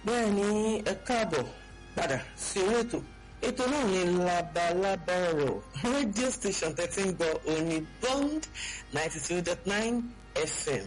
bẹ́ẹ̀ ni ẹ káàbọ̀ padà sí orí ètò ètò náà ní labalábá ọ̀rọ̀ radio station thirteen gbọ́ òní bond ninety two dot nine fm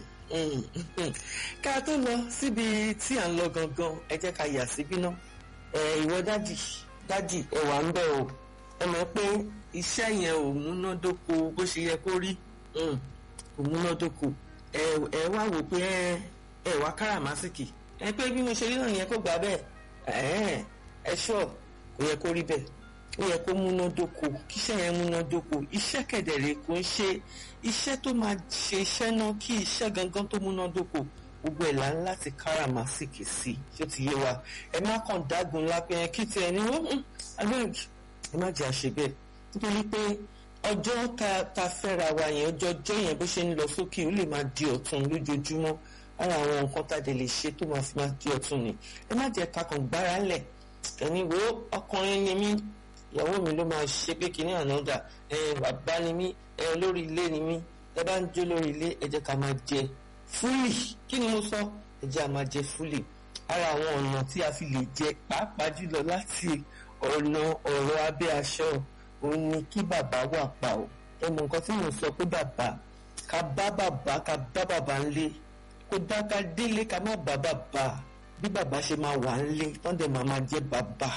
ká tó lọ síbi tí à ń lọ gangan ẹ jẹ́ ká yà síbí náà ìwọ dádì dádì ẹ wà ń bẹ̀ o ẹ mọ̀ pé iṣẹ́ yẹn ò múnádóko bó ṣe yẹ kó rí kò múnádóko ẹ wá wò pé ẹ wá káràmásìkì ẹ pé bí mo ṣe rí náà yẹn kó gbà bẹ́ẹ̀ ẹ ṣọ́ kò yẹ kó rí bẹ́ẹ̀ ó yẹ kó múnádóko kíṣẹ́ yẹn múnádóko iṣẹ́ kẹ̀dẹ̀rẹ̀ kò ń ṣe iṣẹ́ tó máa ṣe iṣẹ́ náà kí iṣẹ́ gangan tó múnádóko gbogbo ẹ̀ là ń láti káràmásìkì sí i ṣé ti yé wa ẹ má kàn dágun lápẹ́ yẹn kí tiẹ̀ ní wọ́n agbẹ́rù ẹ má jẹ́ àṣẹ bẹ́ẹ̀ nítorí pé ọjọ́ ta ta fẹ́ra wa yẹn ọjọ́ ọjọ́ yẹn bó ṣe ń lọ sókè ó lè máa di ọ̀tun lójoojúmọ́ ara àwọn nǹkan tá a dẹ̀ lè ṣe tó máa fi máa di ọ̀tun ni ẹ má jẹ́ ká kàn gbára lẹ̀ ẹni wo ọkùnrin ni mí ìyàwó mi ló máa ṣe pé kínní ànádà ẹ bàbá ni mí ẹ lórí ilé ni mí ẹ bá ń jó lórí ilé ẹ jẹ́ ká máa jẹ fúlì kí ni mo sọ ẹ jẹ́ a máa jẹ fúlì ara àwọn ọ̀nà tí a fi lè jẹ pàápàá jùlọ láti ọ̀nà ọ̀rọ̀ abẹ́ aṣọ òun ni kí bàbá wà pa ọ́ ẹ mọ nǹkan tí mo sọ pé bàbá ká bá bàbá ká bá bàbá ńlé kó dá ká délé ká má bá bàbá bí bàbá ṣe máa wà ńlé tán dẹ̀ máa máa jẹ́ bàbá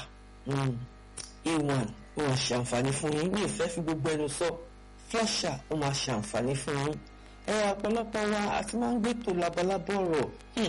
a1 ó máa ṣàǹfààní fún yín ní ìfẹ́ fi gbogbo ẹnu sọ flusher ó máa ṣàǹfààní fún yín ẹ ọ̀pọ̀lọpọ̀ wa àti máa ń gbé tó labalábọ̀ ọ̀rọ̀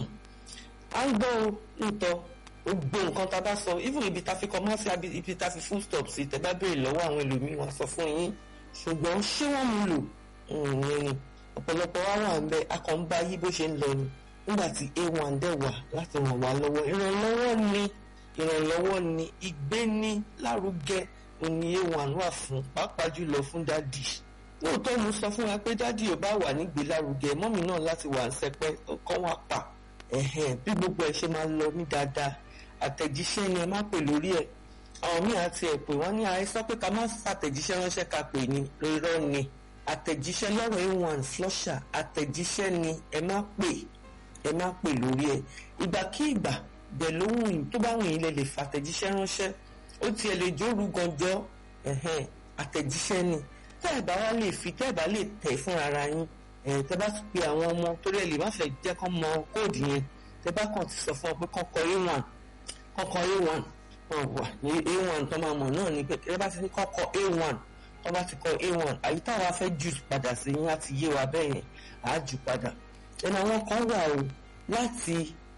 à ń gbọ́ nítọ́ gbogbo nǹkan tá a bá sọ even ibi tá a fi kọ́ mọ́ sí ibi tá a fi full stop sí tẹ́ bá béèrè lọ́wọ́ àwọn ẹlòmíín wọ́n sọ fún yín ṣùgbọ́n ṣé wọ́n mú lò ìyẹn ni ọ̀pọ̀lọpọ̀ wa wà ń bẹ akọ̀ǹba yí bó ṣe ń lọ ni nígbà tí a1 dẹ̀ wà láti ràn wá lọ́wọ́ ìrànlọ́wọ́ ni ìrànlọ́wọ́ ni ìgbéni lárugẹ òní a1 wà fún pàápàá jùlọ fún dádì lóòótọ́ mo sọ fún wa pé dádì ò bá wà nígbé lárugẹ mọ́mì náà láti wà ń sẹpẹ́ kọ́ wà pa bí gbogbo ẹ̀ ṣe máa lọ ní dáadáa àtẹ̀jíṣẹ́ ni ẹ má pè lórí ẹ̀ àwọn míì àti ẹ̀ pé wọ́n ní àìsàn pé ká má ṣàtẹ̀jíṣẹ́ ránṣẹ́ ká pè ní irọ́ ni àtẹ̀jíṣẹ́ lọ́rọ̀ a1 flusher àtẹ̀jíṣẹ́ ni ẹ má pè ẹ má pè lórí ẹ̀ ìgbàkígbà bẹ̀ lóhùn tó bá wùn yín lè lè fàtẹ̀jíṣẹ́ ránṣẹ́ ó tiẹ̀ lè jóru ganjọ́ àtẹ̀jíṣẹ́ ni tẹ́ ẹ̀ bá wá lè fi tẹ́ ẹ̀ bá lè tẹ̀ fún ara yín tẹ́ bá ti pe àwọn ọmọ torí ẹ̀ lè má fẹ́ jẹ́ kán mọ kóòdù yẹn tẹ́ bá kàn ti sọ fún ọ pé kán kọ a1 kán kọ a1 wọn wà ní a1 tó máa mọ̀ náà ni pé tẹ́ bá ti ní kán kọ a1 tó bá ti kọ a1 àyí táwa fẹ́ jù padà sí yín láti yé wa bẹ́ẹ̀ yẹn àá jù padà ẹnu àwọn kan wà o láti